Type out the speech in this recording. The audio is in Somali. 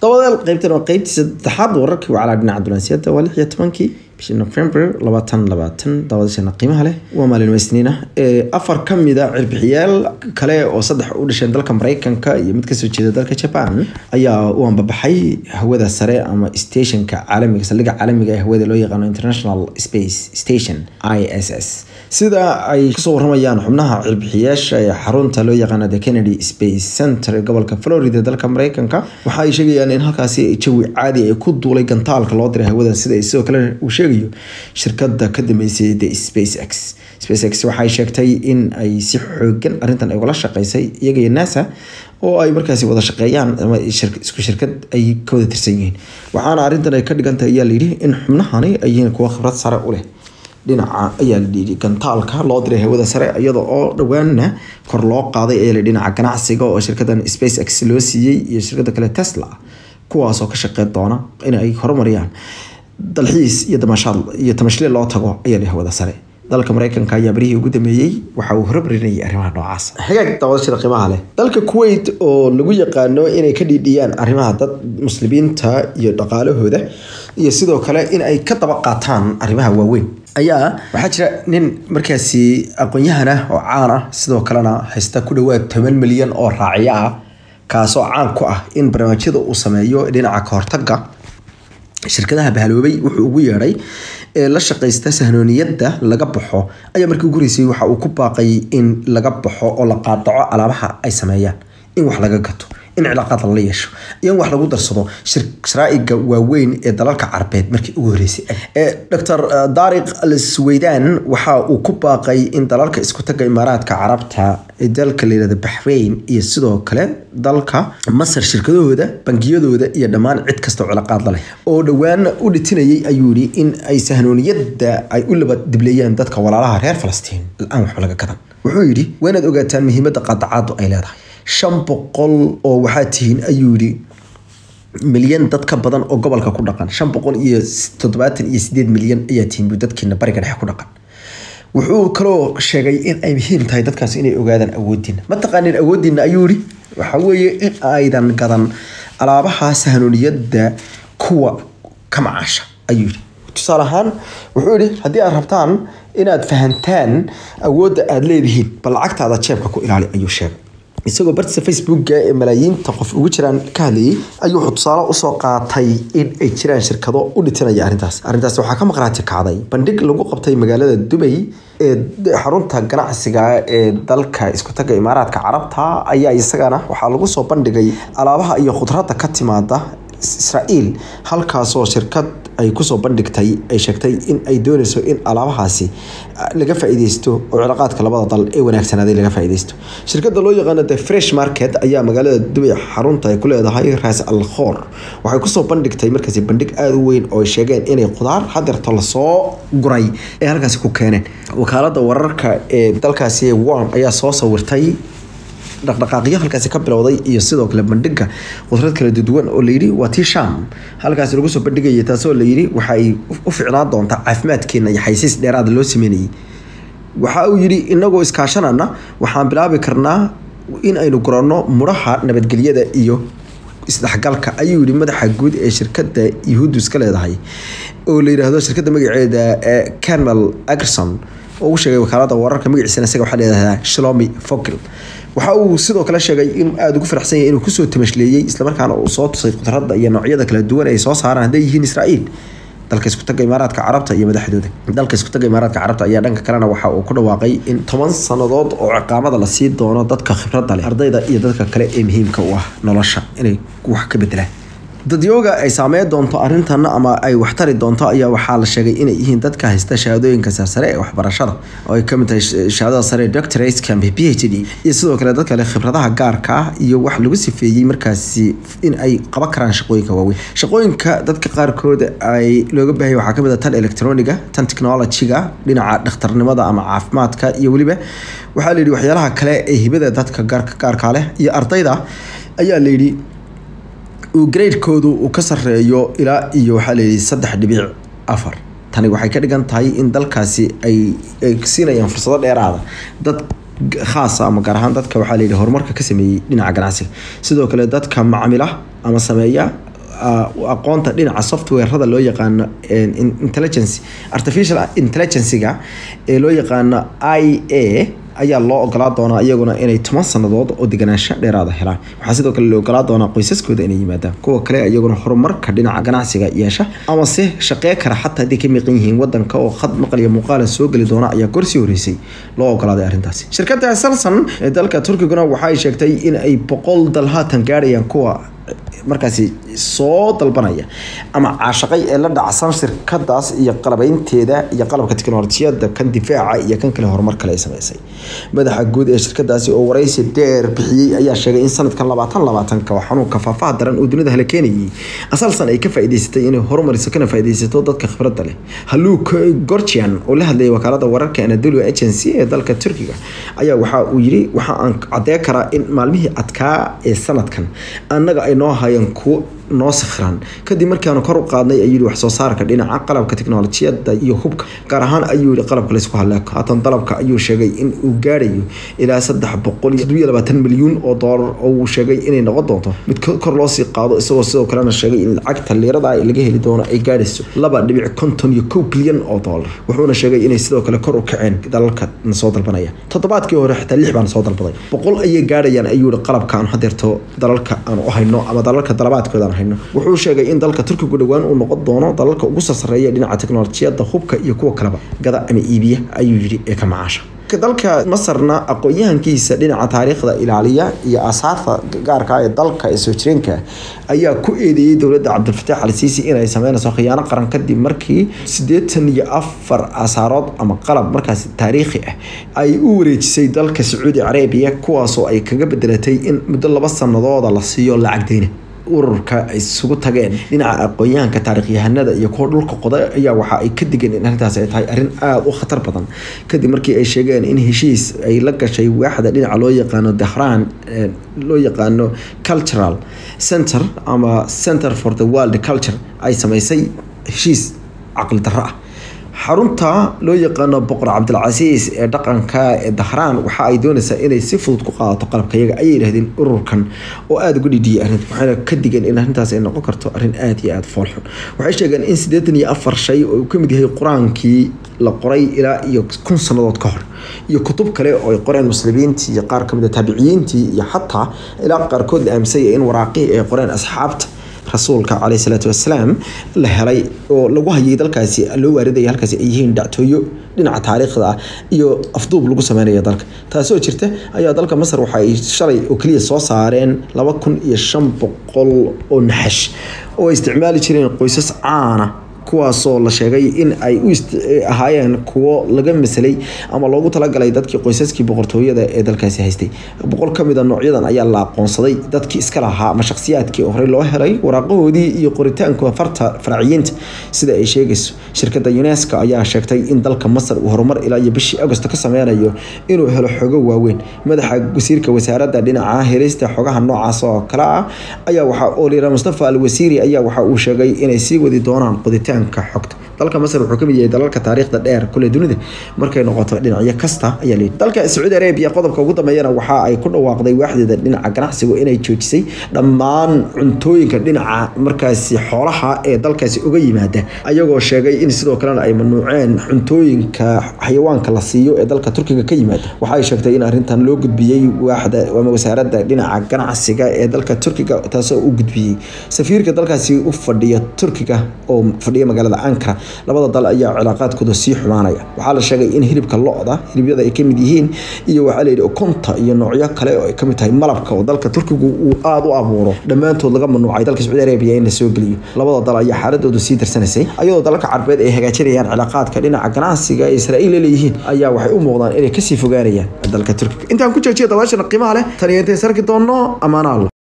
dabadeel qaybtan waa qaybtii saddexaad wararkii wacalaa dhinaca dunansiyada waa lix iyo tobankii bishii november labaatan labaatan daawadayaasheena qiimaha leh waa maalin isniina afar ka mida cirbixiyaal kale oo saddex u dhasheen dalka mareykanka iyo mid kasoo jeeda dalka japan ayaa u ambabaxay hawada sare ama stationka caalamiga saldhigga caalamiga ee hawada loo yaqaano international space station i s s sida ay kasoo waramayaan xubnaha cirbixiyaasha ee xarunta loo yaqaano the kennedy space center ee gobolka florida dalka mareykanka waxa ay sheegayaan in halkaasi jawi caadi ay ku duulay gantaalka loo diray hawada sida ay sidoo kale uu sheegayo shirkada ka dambeysay the space x space x waxay sheegtay in ay si xoogan arrintan ay ugala shaqeysay iyaga iyo nasa oo ay markaasi wada shaqeeyaan ama isku shirkad ay ka wada tirsan yihiin waxaana arrintan ay ka dhigantahay ayaa layidhi in xubnahani ay yihiin kuwa khibrad sare u leh dhinaca ayaa la yidhi gantaalka loo diray hawada sare iyada oo dhowaanna kor loo qaaday ayaa la dhinaca ganacsiga oo shirkadan space x loo siiyey iyo shirkada kale tesla kuwaasoo ka shaqeyn doona in ay horumariyaan dalxiis iyo damashaad iyo tamashle loo tago ayaa la hawada sare dalka mareykanka ayaa barihii ugu dameeyey waxa uu horumarinayay arrimaha noocaas xigaag daawadashada qiimaha leh dalka kuwait oo lagu yaqaano inay ka dhiidhiyaan arrimaha dad muslimiinta iyo dhaqaalahooda iyo sidoo kale in ay ka daba qaataan arrimaha waaweyn ayaa waxaa jira nin markaasi aqoon-yahan ah oo caan ah sidoo kalena haysta ku dhawaad toban milyan oo raaciyo ah kaasoo caan ku ah in barnaamijyada uu sameeyo dhinaca kahortaga shirkadaha bahaloobay wuxuu ugu yeedhay ee la shaqaysta sahnooniyadda laga baxo ayaa markii ugu horeysay waxa uu ku baaqay in laga baxo oo la qaadaco alaabaha ay sameeyaan in wax laga gato in cilaaqaad lala yeesho iyo in wax lagu darsado sharaa'iga waaweyn ee dalalka carabeed markii ugu horeysay dr daariq al suweydan waxa uu ku baaqay in dalalka isku taga imaaraadka carabta ee dalka layihahda baxrayn iyo sidoo kale dalka masar shirkadahooda bangiyadooda iyo dhammaan cid kastao cilaaqaad laleh oo dhowaan u dhitinayay ayuu yihi in ay sahnooniyadda ay u laba dibleeyaan dadka walaalaha reer falastiin la-aan waxba laga gadan wuxuu yidhi waa inaad ogaataan muhiimadda qaadacaadu ay leedahay shan boqol oo waxaa tihiin ayuu yihi milyan dad ka badan oo gobolka ku dhaqan shan boqol iyo toddobaatan iyo sideed milyan ayaa tihiin buu dadkiina bariga dhexe ku dhaqan wuxuu kaloo sheegay in ay muhiim tahay dadkaas inay ogaadaan awoodiina ma taqaanin awoodiina ayuu yihi waxa weeye in aydan gadan alaabaha sahnooniyadda kuwa ka macaasha ayuu yihi tusaale ahaan wuxuu yihi haddii aad rabtaan inaad fahantaan awoodda aada leedihiin bal lacagtaada jeebka ku ilaali ayuu sheegay isagoo bartiisa facebooka ee malaayiinta qof ugu jiraan ka hadlayay ayuu wuxuu tusaale usoo qaatay in ay jiraan shirkado u dhitinaya arrintaas arrintaas waxaa ka maqraati kacday bandhig lagu qabtay magaalada dubay ee xarunta ganacsiga ee dalka isku taga imaaraadka carabta ayaa isagana waxaa lagu soo bandhigay alaabaha iyo khudradda ka timaada israa'iil halkaasoo shirkad ay kusoo bandhigtay ay sheegtay in ay dooneyso in alaabahaasi laga faa'iideysto oo cilaaqaadka labada dal ee wanaagsanaaday laga faa'iideysto shirkadda loo yaqaano the fresh market ayaa magaalada dubay xarunta ay ku leedahay ras al khor waxay kusoo bandhigtay markaasi bandhig aada u weyn oo ay sheegeen inay khudaar hadeerto lasoo guray ee halkaasi ku keeneen wakaalada wararka ee dalkaasi worm ayaa soo sawirtay dhaqdhaqaaqyo halkaasi ka bilowday iyo sidoo kale bandhiga qudrad kala duwan oo layidhi waa tii sham halkaasi lagu soo bandhigayay taasoo layidhi waxa ay u ficnaan doontaa caafimaadkeena iyo xaysiis dheeraada loo sameynayay waxa uu yidhi inagoo iskaashanana waxaan bilaabi karnaa in aynu guranno mudhaha nabadgelyada iyo isdhexgalka ayuu yihi madaxa guud ee shirkada yahuuddu iska leedahay oo la yidhaahdo shirkadda magaceeda camel agerson oo u sheegay wakaalada wararka magaciisana isaga waxaa leedahaa shlomi fogel waxa uu sidoo kale sheegay inuu aada ugu faraxsan yahay inuu kusoo tamashleeyey islamarkaana uu soo tusay khudradda iyo noocyada kala duwan ay soo saaraan hadday yihiin israa'iil dalka isku taga imaaraadka carabta iyo madaxdooda dalka isku taga imaaraadka carabta ayaa dhanka kalena waxa uu ku dhawaaqay in toban sannadood oo ciqaamada la sii doono dadka khibradda leh ardayda iyo dadka kale ee muhiimka u ah nolosha inay wax ka bedelaan dadyooga ay saameyn doonto arrintan ama ay waxtari doonto ayaa waxaa la sheegay inay yihiin dadka haysta shahaadooyinka sarsare ee waxbarashada oo ay kamid tahay shahaadada sare doctorate camp p h d iyo sidoo kale dadka leh khibradaha gaarka ah iyo wax lagu sifeeyey markaasi in ay qaban karaan shaqooyinka waaweyn shaqooyinka dadka qaarkood ay looga baahaya waxaa kamid ah tan electroniga tan technologyga dhinaca dhakhtarnimada ama caafimaadka iyo weliba waxaa layidhi waxyaalaha kale ee hibada dadka gaarka gaarka leh iyo ardayda ayaa layidhi uu gradekoodu uu ka sareeyo ilaa iyo waxaa layidhi saddex dhibic afar tani waxay ka dhigan tahay in dalkaasi ay ay siinayaan fursado dheeraada dad khaasa ama gaar ahaan dadka waxaa layidhi horumarka ka sameeyey dhinaca ganacsiga sidoo kale dadka macamila ama sameeya aqoonta dhinaca softwarada loo yaqaano intelligence artificial intelligencega ee loo yaqaano i a ayaa loo ogolaa doonaa iyaguna inay toban sanadood oo deganaansho dheeraada helaan waxaa sidoo kale la ogolaa doonaa qoysaskooda inay yimaadaan kuwa kale iyaguna horumarka dhinaca ganacsiga yeesha ama se shaqee kara xataa hadday ka miiqan yihiin wadanka oo khad maqal iyo muuqaala soo geli doona ayaa gorsii horeysay loo ogolaaday arrintaasi shirkadda salson ee dalka turkiguna waxay sheegtay in ay boqol dal haatan gaadhayaan kuwa markaasi soo dalbanaya ama caashaqay ee la dhacsan shirkadaas iyo qalabeynteeda iyo qalabka tiknolojiyada kan difaaca iyo kan kale horumar kale ay sameysay madaxa guud ee shirkadaasi oo waraysi dheer bixiyey ayaa sheegay in sanadkan labaatan labaatanka oo xanuunka faafaha daran uu dunida hala keenayay asalsan ay ka faa'iidaysatay inay horumariso kana faa'iidaysato dadka khibradda leh haluk gorgian oo la hadlayay wakaalada wararka anadolu agency ee dalka turkiga ayaa waxa uu yiri waxa aan cadee karaa in maalmihii adkaa ee sanadkan annaga ay noo hayeen kuwo noo sikhraan kadib markaanu kor u qaadnay ayuu yihi wax soo saarka dhinaca qalabka tiknolojiyada iyo hubka gaar ahaan ayuu yihi qalabka laysku haleeko haatan dalabka ayuu sheegay in uu gaadhayo ilaa saddex boqol iyo todobiyo labaatan milyuun oo doolar oo uu sheegay inay noqon doonto mid kor loo sii qaado isagoo sidoo kalena sheegay in lacagta liirada laga heli doono ay gaadhayso laba dhibic konton iyo kow bilyan oo doolar wuxuuna sheegay inay sidoo kale kor u kaceen dalalka na soo dalbanaya toddobaadkii hore xitaa lix baan soo dalbaday boqol ayay gaadhayaan ayuu yihi qalabka aan hadeerto dalalka aan u hayno ama dalalka dalabaadkooda aan hayno wuxuu sheegay in dalka turkigu dhowaan uu noqon doono dalalka ugu sarsareeya dhinaca teknolojiyada hubka iyo kuwa kaleba gada ama iibiya ayuu yidhi ee ka macaasha dalka masarna aqoon-yahankiisa dhinaca taariikhda ilaaliya iyo asaarta gaarka ee dalka ee soo jireenka ayaa ku eedeeyey dowladda cabdilfataax al siisi inay sameynayso khiyaano qaran kadib markii siddeetan iyo afar asaarood ama qalab markaasi taariikhi ah ay u wareejisay dalka sacuudi carabiya kuwaasoo ay kaga bedelatay in muddo laba sanadooda la siiyo lacag deyna ururka ay isugu tageen dhinaca aqoon-yahanka taarikhyahanada iyo kuwa dhulka qoda ayaa waxa ay ka digeen in arrintaas ay tahay arrin aada u khatar badan kadib markii ay sheegeen in heshiis ay la gashay waaxda dhinaca loo yaqaano dahraan loo yaqaano cultural center ama center for the world culture ay sameysay heshiis caqli darro ah xarunta loo yaqaano boqor cabdilcasiis ee dhaqanka ee dahraan waxa ay doonaysaa inay si fudud ku qaadato qalabka iyaga ayay yidhahdeen ururkan oo aada uga dhidhiyay arrinta waxayna ka digeen in arrintaas ay noqon karto arrin aada iyo aada foolxun waxay sheegeen in siddeetan iyo afar shay oo uu ka mid yahay qur-aankii la qoray ilaa iyo kun sannadood ka hor iyo kutub kale oo ay qoreen muslimiintii iyo qaar kamid a taabiciyiintii iyo xataa ilaa qaarkood la aaminsanya in waraaqihii ay qoreen asxaabta rasuulka caleyh salaatu wasalaam la helay oo lagu hayay dalkaasi loo waaridaya halkaasi ay yihiin dhactooyo dhinaca taariikhda ah iyo afduub lagu sameynaya dalka taasoo jirta ayaa dalka masar waxa ay shalay oo keliya soo saareen laba kun iyo shan boqol oo naxash oo ay isticmaali jireen qoysas caana kuwaasoo la sheegay in ay u ahaayeen kuwo laga masalay ama loogu talagalay dadkii qoysaskii boqortooyada ee dalkaasi haystay boqol ka mid a noocyadan ayaa la aqoonsaday dadkii iska lahaa ama shakhsiyaadkii horey loo helay waraaqahoodii iyo qoritaanka farta farciyiinta sida ay sheegayso shirkadda unesco ayaa sheegtay in dalka masar uu horumar ilaa iyo bishii agosto ka sameynayo inuu helo xogo waaweyn madaxa wasiirka wasaaradda dhinaca helista xogaha noocaas oo kale ah ayaa waxa olira mustafa al wasiiri ayaa waxa uu sheegay inay sii wadi doonaan qoditaan xogta dalka masar wuxuu kamid yahay dalalka taariikhda dheer kule dunida markay noqoto dhinacyo kasta ayaa leeyihi dalka sacuudi arabia qodobka ugu dambeeyana waxa ay ku dhawaaqday waaxdeeda dhinaca ganacsiga inay joojisay dhammaan cuntooyinka dhinaca markaasi xoolaha ee dalkaasi uga yimaada ayagoo sheegay in sidoo kalena ay mamnuuceen cuntooyinka xayawaanka la siiyo ee dalka turkiga ka yimaada waxay sheegtay in arrintan loo gudbiyey waaxda ama wasaaradda dhinaca ganacsiga ee dalka turkiga taasoo u gudbiyey safiirka dalkaasi u fadhiya turkiga oo fadhiya magaalada ankara labada dal ayaa cilaaqaadkooda sii xumaanaya waxaa la sheegay in hilibka lo-da hilibyada ay kamid yihiin iyo waxaa layidhi ukunta iyo noocyo kale oo ay kamid tahay malabka oo dalka turkigu uu aada u abuuro dhammaantood laga mamnuucay dalka sacuudi arabiya in la soo geliyo labada dal ayaa xaaladoodu sii darsanaysay ayadoo dalalka carbeed ay hagaajinayaan cilaaqaadka dhinaca ganacsiga ee israa'iil leeyihiin ayaa waxay u muuqdaan inay kasii fogaanayaan dalka turkiga intaan ku joojiya dabaashana qiimaha leh taniyo intayn sarki doonno ammaana allah